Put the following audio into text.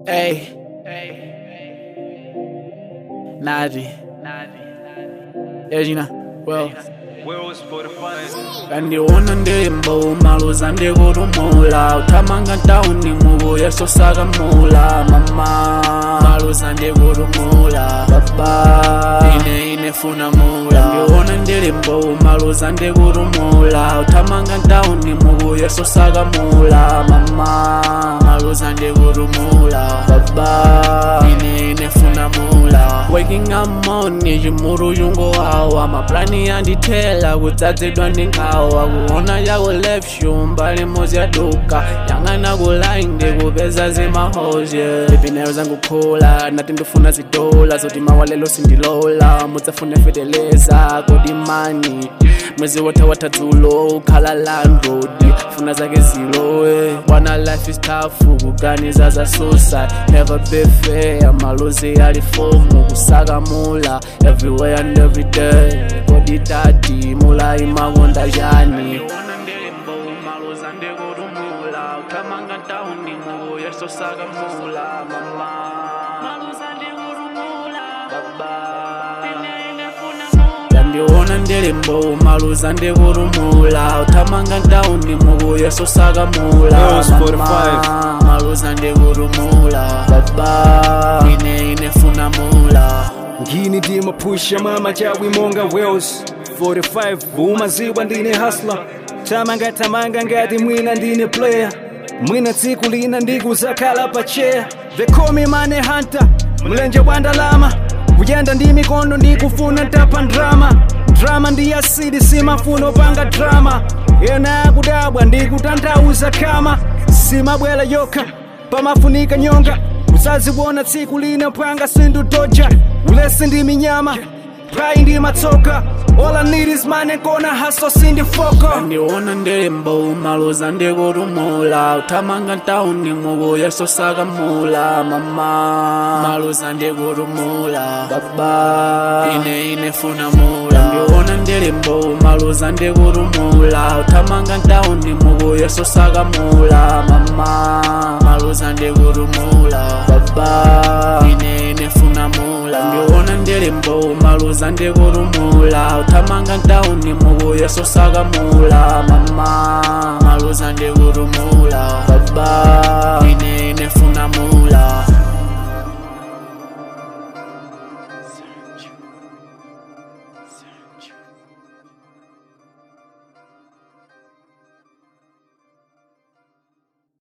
Hey. Nadi. Ejina. Well. Wheels for the fun. kandiona ndilimbo umaluza ndikulumula uthamanga ntawuni mukuya sosakamula mama maluza ndikulumula baba ine ine funa mula kandiona ndilimbo umaluza ndikulumula uthamanga ntawuni mukuya sosakamula mama maluza ndikulumula baba ine ine funa mula waking up morning chimuru chungowawa maplani yandithela kudzadzidwa ndi nkhawa kuona yako left shoe mbali mozi yaduka yang'ana kulayi ndikupeza zimahoje ipinero zangukhula nati ndifuna zidola zoti mawalelo sindilola mudzafune feteleza kodi mani mwezi wotha dzulo ukhala landrodi funa zake zilowe wana life is tough kuganiza za suicide never be fair malozi alifomu kusakamula everywhere and every day kodi dadi mula imakonda chani uthamanga ntawuni mukuya sosakamula mama kandiona ndilimbo umaluza ndikulumula uthamanga ntawuni mukuya sosakamula Girls for the mama maluza ndikulumula baba ine ine funa mula ngini ndimapusha mama chawi monga wales 45 bumaziwa ndine hasla tamanga tamanga ngati mwina ndine player mwina tsiku lina ndikuzakhala pa chair they call me money hunter mlenje wa ndalama kuyenda ndi mikondo ndikufuna ntapa ndrama drama ndi asidi simafuna opanga drama ena akudabwa ndikutanthauza kama simabwela yokha pamafunika nyonga uzaziwona tsiku lina panga sindudoja ulesi ndi minyama pai ndi matsoka all I need is money kona haso sindifoko ndiona ndilimbo umaluza ndikulumula uthamanga ntawuni mukuya sosakamula mama maluza ndikulumula baba ine ine funa mula ndiona ndilimbo umaluza ndikulumula uthamanga ntawuni mukuya sosakamula mama maluza ndikulumula baba ine ine funa mula ndiona ndilimbo umaluza ndikulumula uthamanga ntawuni mukuya sosakamula mama maluza ndikulumula baba ine ine funa mula